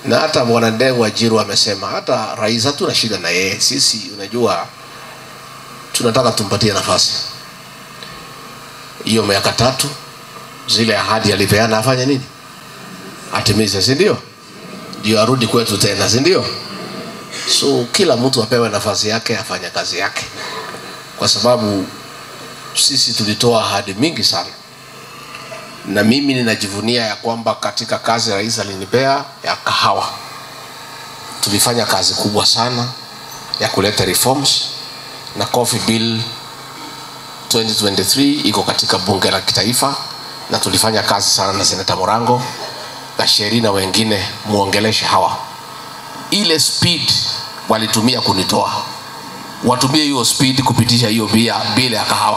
na hata bwana Ndegwa Jiru amesema hata rais hatuna shida na yeye. Sisi unajua, tunataka tumpatie nafasi hiyo miaka tatu, zile ahadi alipeana afanye nini, atimize, si ndio? Ndio arudi kwetu tena, si ndio? So kila mtu apewe nafasi yake, afanye kazi yake, kwa sababu sisi tulitoa ahadi mingi sana na mimi ninajivunia ya kwamba katika kazi rais alinipea ya kahawa tulifanya kazi kubwa sana ya kuleta reforms na coffee bill 2023 iko katika bunge la kitaifa na tulifanya kazi sana na seneta Morango na Sheri na wengine muongeleshe hawa ile speed walitumia kunitoa watumie hiyo speed kupitisha hiyo bia bila ya kahawa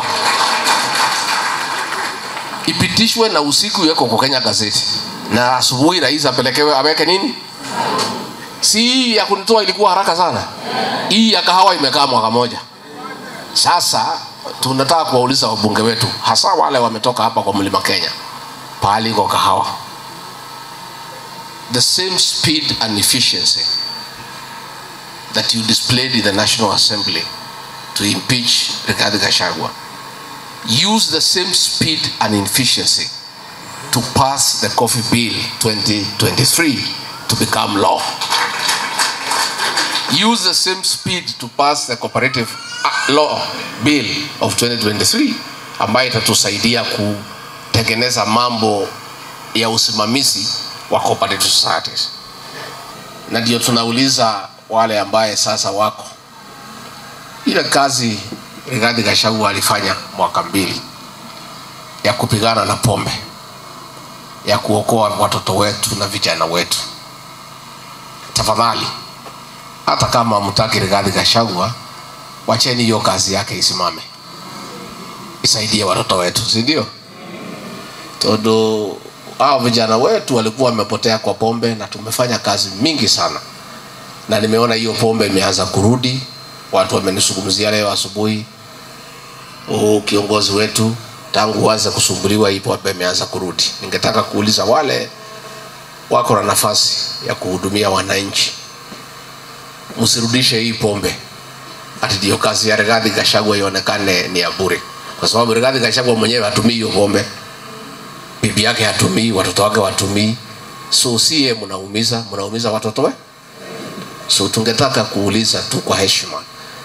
ipitishwe na usiku iweko kwa Kenya gazeti na asubuhi rais apelekewe aweke nini si hii ya kunitoa ilikuwa haraka sana hii ya kahawa imekaa mwaka moja sasa tunataka kuwauliza wabunge wetu hasa wale wametoka hapa kwa mlima Kenya pahali iko kahawa the same speed and efficiency that you displayed in the National Assembly to impeach Rigathi Gachagua use the same speed and efficiency to pass the coffee bill 2023 to become law use the same speed to pass the cooperative uh, law bill of 2023 ambayo itatusaidia kutengeneza mambo ya usimamizi wa cooperative societies na ndio tunauliza wale ambaye sasa wako ile kazi Rigathi Gachagua alifanya mwaka mbili ya kupigana na pombe ya kuokoa watoto wetu na vijana wetu tafadhali hata kama mtaki Rigathi Gachagua wacheni hiyo kazi yake isimame isaidie watoto wetu si ndio todo hao vijana wetu walikuwa wamepotea kwa pombe na tumefanya kazi mingi sana na nimeona hiyo pombe imeanza kurudi watu wamenisungumzia leo asubuhi oh, kiongozi wetu tangu uanze kusumbuliwa hii pombe imeanza kurudi ningetaka kuuliza wale wako na nafasi ya kuhudumia wananchi msirudishe hii pombe ati ndio kazi ya Rigathi Gachagua ionekane ni ya bure kwa sababu Rigathi Gachagua mwenyewe hatumii hiyo pombe bibi yake hatumii watoto wake watumii so sie mnaumiza mnaumiza watoto we so tungetaka kuuliza tu kwa heshima